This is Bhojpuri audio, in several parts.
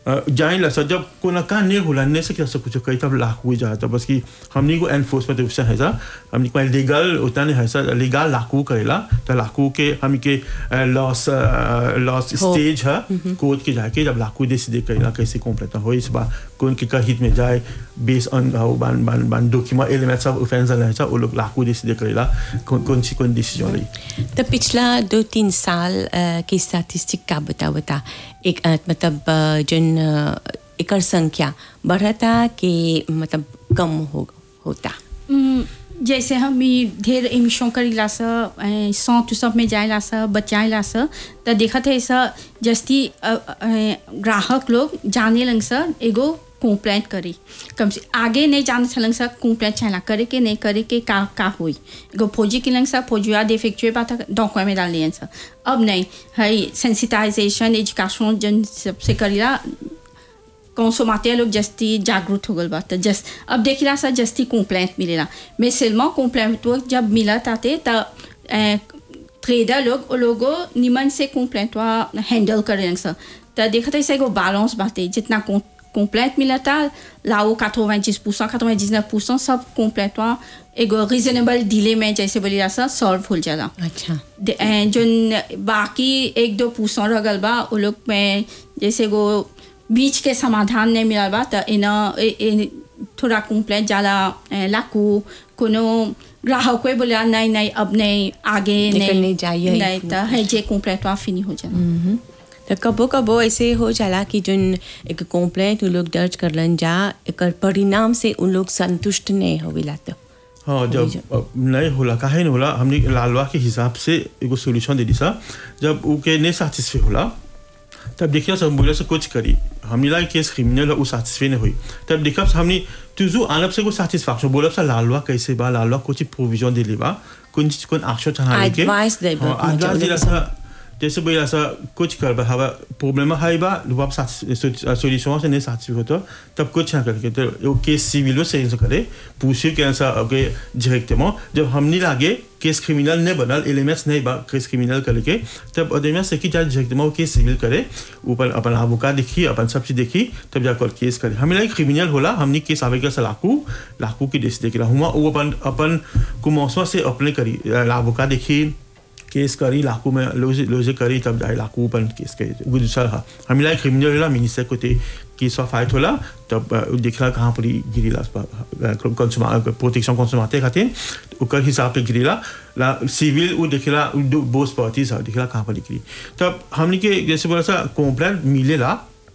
जाइला सर जब कोना का नहीं होला नहीं से कैसे कुछ कही तब लाख हुई जाता बस कि हमनी को एनफोर्समेंट ऑफिसर है सर हमनी को लीगल उतना नहीं है सर लीगल लाखू करेला तो लाखू के हम के लॉस लॉस स्टेज है कोर्ट के जाके जब लाखू दे सीधे करेला कैसे कॉम्प्लेट हो इस बार कौन के का हित में जाए बेस ऑन हाउ बान बान बान डॉक्यूमेंट एलिमेंट्स ऑफ ऑफेंस है सर वो लोग लाखू दे सीधे करेला कौन कौन सी कौन डिसीजन ली तो पिछला दो तीन साल अ, की स्टैटिस्टिक का बता बता एक अ, मतलब अ, जन अ, एकर संख्या बढ़ता कि मतलब कम हो होता हम्म, जैसे हम ई ढेर एमिशन करीला स ऐं सौंत सब में जाइला स बचाइला स त देखत है स जस्ती अ, अ, ग्राहक लोग जाने लंग स एगो कंप्लेंट करी कम से आगे नहीं जाने छलंग स कंप्लेंट छला करे के नहीं करे के का का होई एगो फौजी के लंग स फौजिया डिफेक्चुए बात डॉक्यूमेंट में डाल लियन स अब नहीं है सेंसिटाइजेशन एजुकेशन जन सबसे करीला कंसोमाते लोग जस्ती जागरूक हो गल बा त जस्ट अब देखिला सा जस्ती कंप्लेंट मिलेला मैं सिल्मा कंप्लेंट तो जब मिला ताते त ट्रेडर लोग ओ लोगो निमन से कंप्लेंट वा हैंडल करें सा त देखत है एगो बैलेंस बाते जितना कंप्लेंट मिला था लाओ 90% 99% सब कंप्लेंट वा एगो रीजनेबल डिले में जैसे बोली सा सॉल्व हो जाला अच्छा दे- अ, जोन बाकी एक दो पूछो रगल बा वो लोग में जैसे वो बीच के समाधान नहीं मिलल बा त इन ए- ए- थोड़ा कंप्लेंट जाला अ, लाकू कोनो ग्राहक कोई बोला नहीं नहीं अब नहीं आगे लेकिन नहीं जाइए। नहीं तो है जे कंप्लेंट वहाँ फिनी हो जाला मम्म। तो कबो कबो ऐसे हो जाला कि जोन एक कंप्लेंट उन लोग दर्ज करलन जा एकर परिणाम से उन लोग संतुष्ट नहीं होविला तो हाँ वही जब अब नहीं होला काहे नहीं होला हमने लालवा के हिसाब से एगो सोल्यूशन दे दी सा जब उ के नहीं सेटिस्फाई होला तब देखिए सब बोले से कुछ करी हमने ला केस क्रिमिनल उ सेटिस्फाई नहीं हुई तब देखा हमने तुझु आलब से को सेटिस्फैक्शन बोला सा लालवा कैसे बा लालवा कुछ प्रोविजन दे लेबा कुछ चीज कुछ एक्शन चला लेके Advice दे बा, हाँ, मतलब advice दे उन्हें सा जैसे बोला सा कुछ कर बा हवा प्रॉब्लम है बा लुबाब सोल्यूशन से नहीं सेटिस्फाई होता तब कुछ ना करके तो वो केस सिविल से से करे पूछे के ऐसा अगे डायरेक्टement जब हमने लागे केस क्रिमिनल नहीं बनल एलिमेंट्स नहीं बा केस क्रिमिनल करके तब अदमिया से की जाए डायरेक्टement वो केस सिविल करे ऊपर अपन आबुका देखी अपन सब चीज देखी तब जाकर केस करे हमें लाइक क्रिमिनल होला हमने केस आवे का लाकू लाकू की देश देख रहा हुआ वो अपन अपन कुमौसमा से अपने करी लाबुका देखी केस करी लाकू में लोजे लोजे करी तब जाए लाकू अपन केस करी गुजर हा हमें लाइक क्रिमिनल होला मिनिस्टर को ते केस फाइट होला तब अ, देखला कहाँ पर गिरीला कंज्यूमर प्रोटेक्शन कंज्यूमर खातिर ओकर हिसाब से गिरीला ला सिविल वो देखला उ दो बोस पार्टीज हा देखला कहाँ पर गिरी तब हमने के जैसे बोला सा कंप्लेंट मिलेला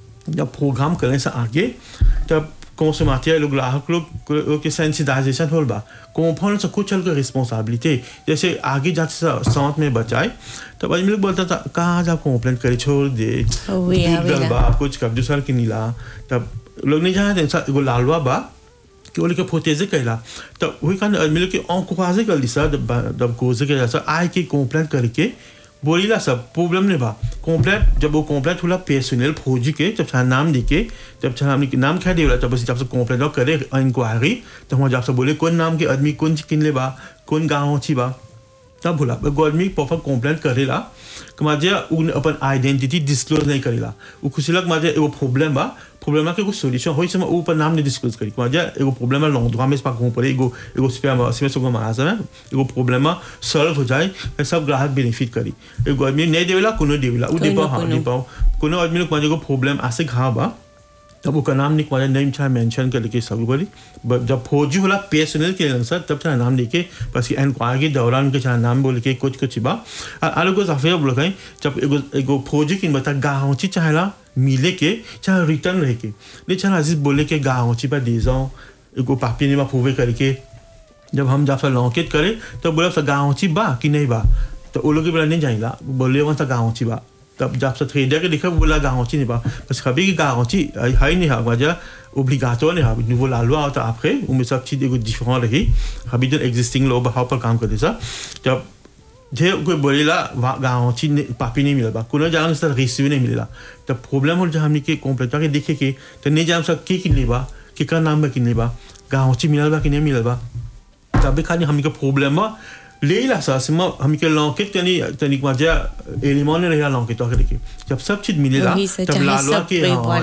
जब प्रोग्राम करने से आगे तब consommateur लोग ग्राहक लोग के सेंसिटाइजेशन होल बा कॉम्पाउंड से कुछ चल रिस्पॉन्सिबिलिटी जैसे आगे जाके साथ में बचाए तब आदमी लोग बोलता था कहाँ जा कंप्लेंट करे छोड़ दे ओए, डूब आवेला। गल बा कुछ कर दूसरा के नीला तब लोग नहीं जानते सा- एगो लालवा बा कि वो लोग के फोटेजे कैला तब वही कारण आदमी लोग के औकुआजे कर दी सर जब जब गोजे के जैसा आए के कंप्लेंट करके बोलीला सब प्रॉब्लम नहीं बा कंप्लेंट जब वो कंप्लेंट होला पर्सनल फौजी के जब छा नाम देके जब छा हमने के नाम खा देला तब बस जब से कंप्लेंट करे इंक्वायरी तो हम जब से बोले कौन नाम के आदमी कौन किन ले बा कौन गाँव छी बा तब बोला एगो आदमी परफेक्ट कंप्लेंट करेला कि माजे उन अपन आइडेंटिटी डिस्क्लोज नहीं करेला उ खुशीलक माजे एगो प्रॉब्लम बा प्रॉब्लम के एगो सॉल्यूशन होई समय उ पर नाम नहीं डिस्क्लोज करी माजे एगो प्रॉब्लम लॉन्ग droit में pas पड़े एगो एगो स्पेम स्पेम सो मास में एगो प्रॉब्लम सॉल्व हो जाए फिर सब ग्राहक बेनिफिट करी एगो आदमी नहीं देवेला कोनो देवेला उ दे कोनो- हां कोनो। दे पाओ कोनो आदमी लोग माजे एगो प्रॉब्लम ऐसे घा बा तब उसका नाम नहीं मारे नेम छा मेंशन करके सब बोली ब- जब फौजी होला पर्सनल के सर तब छा नाम लेके बस कि इंक्वायरी के दौरान के छा नाम बोल के कुछ कुछ बा आलू को साफे बोल कहीं जब एगो एगो फौजी की बता गाँव ची चाहेला मिले के चाहे रिटर्न रह के नहीं छा अजीज बोले के गाँव ची पर दे जाओ एगो पापी ने बा फूवे करके जब हम जब लॉकेट करे तो बोला सा गाँव ची बा कि नहीं बा तो वो लोग बोला नहीं जाएगा बोले वहाँ सा गाँव ची बा तब जब से ट्रेडर के देखा बोला गाँव ची नहीं बा बस कभी की गाँव ची है नहीं है वजह obligatoire नहीं है nouveau la loi आता après où में सब चीज एगो डिफरेंट रही अभी जो एग्जिस्टिंग लॉ बहाव पर काम करते सा जब जे कोई बोलेला गाँव ची पापी नहीं मिला कोनो जान से रिसीव नहीं मिलेला तब प्रॉब्लम हो जब हमने के कंप्लेंट के देखे के तो नहीं जान सब के किन लेबा के का नाम बा किन लेबा गाँव ची मिलल बा कि नहीं मिलल बा तब खाली हमके प्रॉब्लम बा लेला सा सिमा हमके लॉकेट तनी तनी मजा एलिमोन रहा लॉकेट तो करके जब सब चीज मिलेला वही से तब चाहे लालवा सब के पे हाँ,